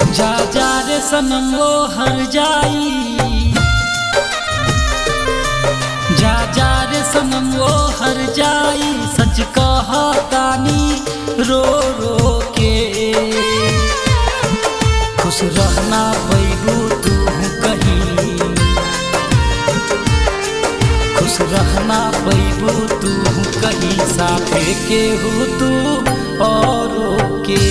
जा जा रे सनम वो हर जाई जा जा रे सनम वो हर जाई सच कहा तानी रो रो के खुश रहना पैबू तू कहीं खुश रहना पैबू तू कहीं साथे के हो तू और के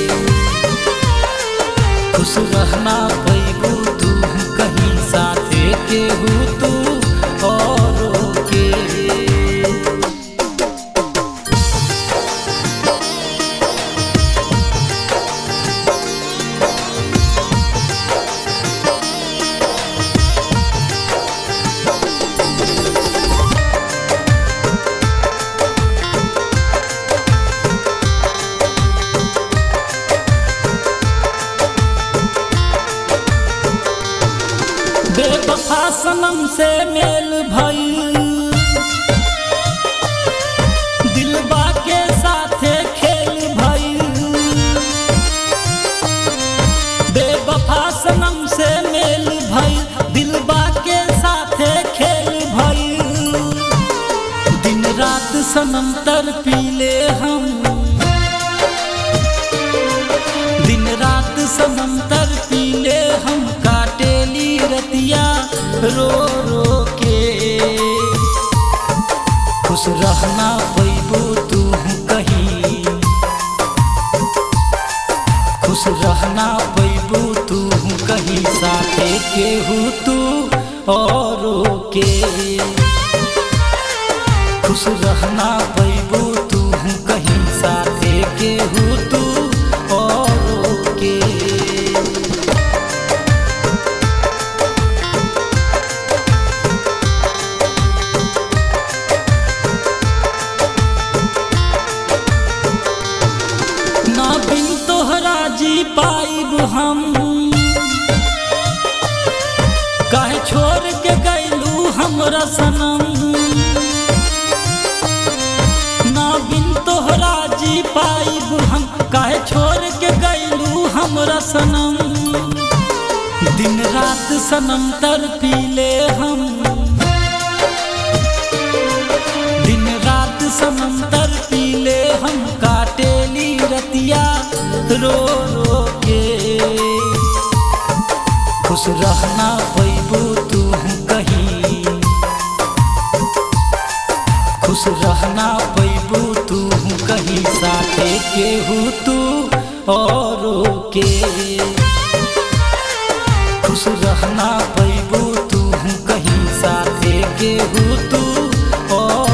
खुश रहना पैबू तू कहीं साथे के हो तू और के बेवफा सनम से मेल भई दिलबा के साथे खेल भई बेवफा सनम से मेल भई दिलबा के साथे खेल भई दिन रात सनम तर पीले हम दिन रात सनम तर पीले हम काटेली रतिया रो रो के खुश रहना पैबू तू कहीं खुश रहना पैबू तू कहीं साथे के हूँ तू और के खुश रहना पैबू तू कहीं साथे के हूँ तू और के ना बिन तोहरा जी पाइब हम काहे छोड़ के गैलू हमरा सनम ना बिन तोहरा जी पाइब हम काहे छोड़ के गैलू हमरा सनम दिन रात सनम तर पीले हम दिन रात सनम तर पीले हम काटेली रतिया रो रो के खुश रहना पैबू तू कहीं खुश रहना पैबू तू कहीं साथे के हूँ तू और के खुश रहना पैबू तू कहीं साथे के हूँ तू और